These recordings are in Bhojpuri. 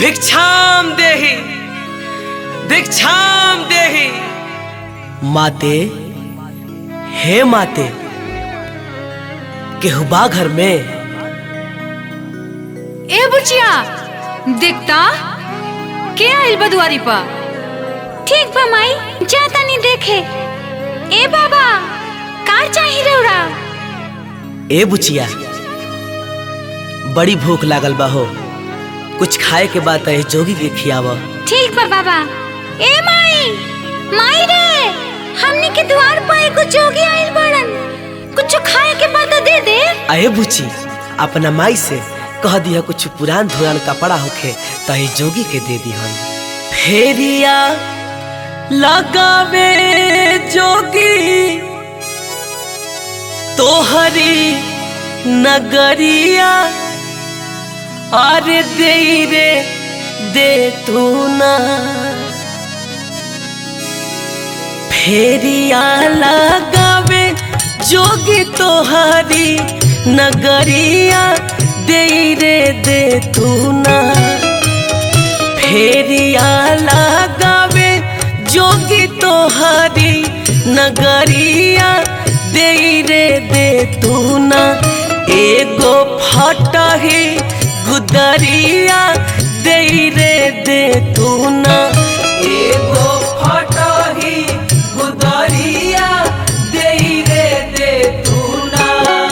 भिक्षाम देहि भिक्षाम देहि माते हे माते केहुबा घर में ए बुचिया देखता के आइल बा दुआरी पर ठीक बा माई जा तनी देखे ए बाबा का चाही रौरा ए बुचिया बड़ी भूख लागल बा हो कुछ खाए के बाद तय जोगी के खियाव ठीक बा बाबा ए माई माई रे हमनी के द्वार पर एगो जोगी आइल बड़न कुछ खाए के बाद दे दे अये बुची अपना माई से कह दिया कुछ पुरान धुरान कपड़ा होखे तही जोगी के दे दिहन फेरिया लगावे जोगी तोहरी नगरिया अरे दे रे दे तू ना फेरिया लगावे जोगी तोहारी नगरिया दे रे दे तू ना फेरिया लगावे जोगी तोहारी नगरिया दे रे दे तू ना एगो फटही गुदरिया दे रे दे तू ना एगो फटही गुदरिया दे रे दे तू ना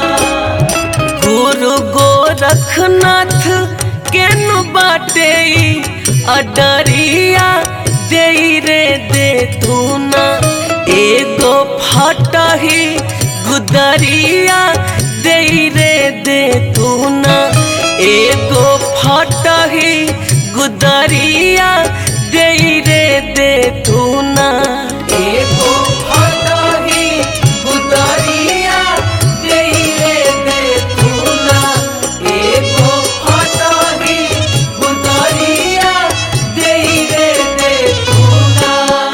गुरु गोरखनाथ केनु बाटे अडरिया दे रे दे तू ना एगो फटही गुदरिया दे रे दे तू ना एगो फटही गुदरिया दे रे दे तू ना एगो फटही गुदरिया दे रे दे तू ना एगो फटही गुदरिया दे रे दे तू ना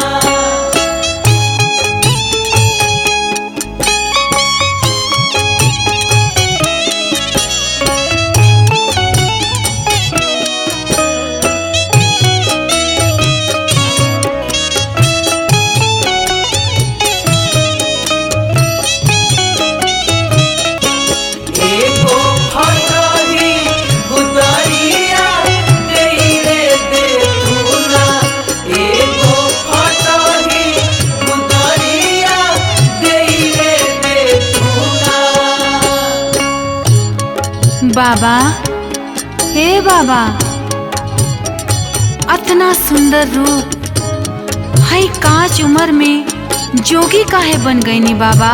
एगो फटही गुदरिया दे रे दे तू ना एगो फटही गुदरिया दे रे दे तू ना बाबा हे बाबा अतना सुंदर रूप हई कांच उम्र में जोगी काहे बन गईनी बाबा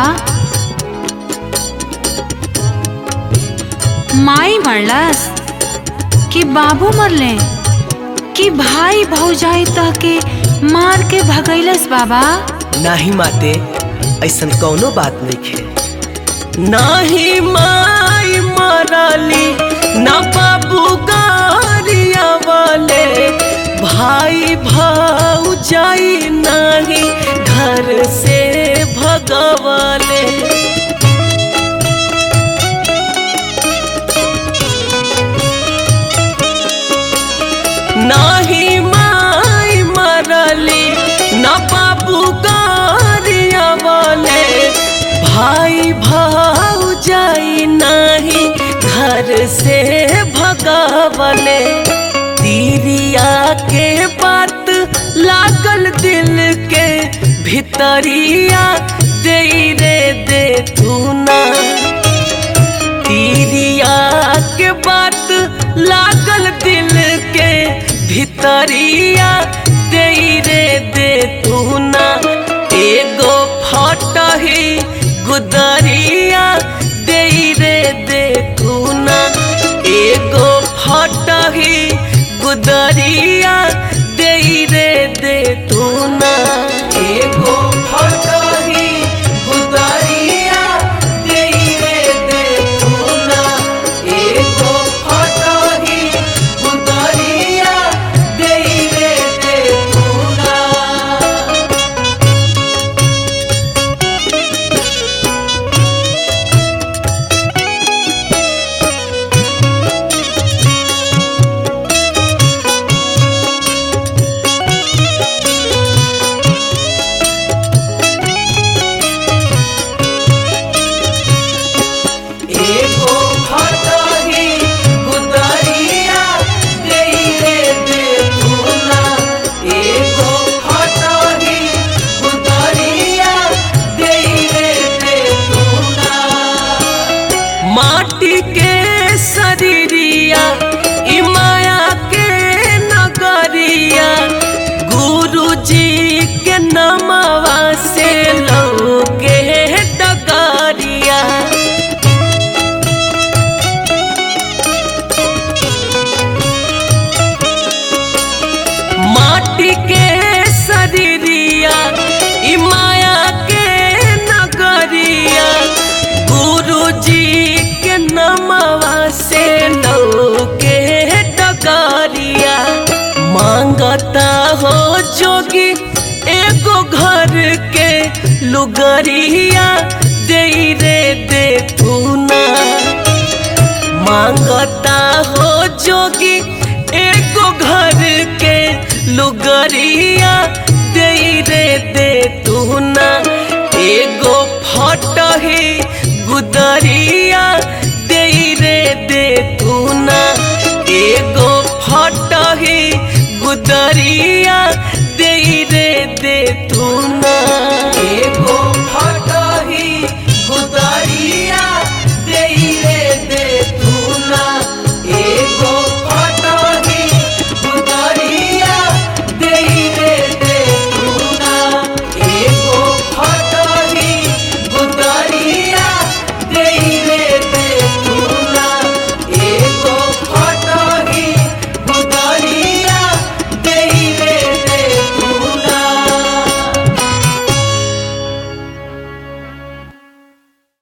माई मरलस कि बाबू मरले कि भाई भौजाई तह के मार के भगैलस बाबा नाही माते ऐसन कौनो बात नहीं है नाही माई मरली न बाबू गारिया वाले भाई भौजाई नाही घर से भगवाले नाही माई मरली न बाबू गारिया वाले भाई भौजाई नाही घर से भगावले तीरिया के बात लागल दिल के भितरिया दे रे दे तू ना तीरिया के बात लागल दिल के भितरिया दे रे दे तू ना एगो फटही गुदरिया दे रे दे तू ना एगो फटही गुदरिया दे रे दे तू ना एगो फटही गुदरिया दे रे दे तू ना एगो फटही गुदरिया दे रे दे तू ना माटी के शरीरिया ई माया के नगरिया गुरुजी के नमवा से लौके डगरिया माटी के शरीरिया ई माया के नगरिया गुरुजी के नमवा से लौके डगरिया मांगता हो जोगी एगो घर के लुगरिया दे रे दे तू ना मांगता हो जोगी एगो घर के लुगरिया दे रे दे तू ना एगो फटही गुदरिया दे रे दे तू ना एगो फटही गुदरिया दे रे दे